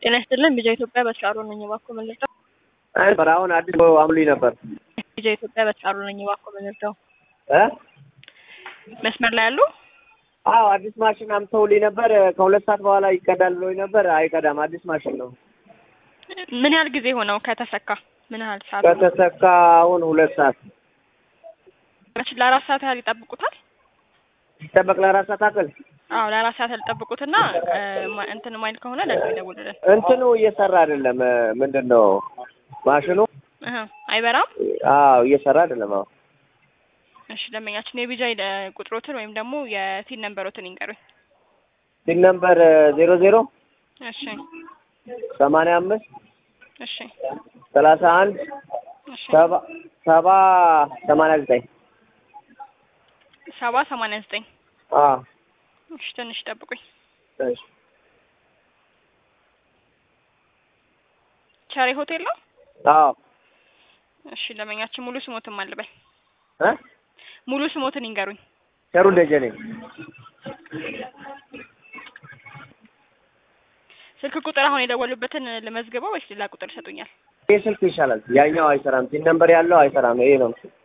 ጤና ይስጥልን ቢጃ ኢትዮጵያ በስራሩ ነኝ እባክዎ መልሰው ነበር አሁን አዲስ አምሉኝ ነበር ቢጃ ኢትዮጵያ በስራሩ ነኝ እባክዎ መልሰው እ መስመር ላይ ያሉ አዎ አዲስ ማሽን አምተውልኝ ነበር ከሁለት ሰዓት በኋላ ይቀዳል ብሎኝ ነበር አይቀዳም አዲስ ማሽን ነው ምን ያህል ጊዜ ሆነው ከተሰካ ምን ያህል ሰዓት ሆነው? ከተሰካ አሁን ሁለት ሰዓት መች ለአራት ሰዓት ያህል ይጠብቁታል ሲጠበቅ ለአራት ሰዓት አክል አዎ ለአራት ሰዓት ያህል ይጠብቁትና እ ማ- እንትን ማይል ከሆነ ደግሞ ይደውልልን እንትኑ እየሰራ አይደለም ምንድን ነው ማሽኑ እህ አይበራም አዎ እየሰራ አይደለም አዎ እሺ ደንበኛችን የቢጃ ቁጥሮትን ወይም ደግሞ የቲን ነንበሮትን ይንገሩኝ ሲል ነምበር ዜሮ ዜሮ እሺ ሰማንያ አምስት እሺ ሰላሳ አንድ እሺ ሰባ ሰባ ሰማንያ ዘጠኝ ሰባ ሰማንያ ዘጠኝ አዎ እሺ ትንሽ ጠብቁኝ እሺ ቸሬ ሆቴል ነው አዎ እሺ ደንበኛችን ሙሉ ስሞትን ማልበል እ ሙሉ ስሞትን ይንገሩኝ ቸሩ ደጀኔ ስልክ ቁጥር አሁን የደወሉበትን ልመዝግበው ወይስ ሌላ ቁጥር ይሰጡኛል ይህ ስልክ ይሻላል ያኛው አይሰራም ሲል ነምበር ያለው አይሰራም ይሄ ነው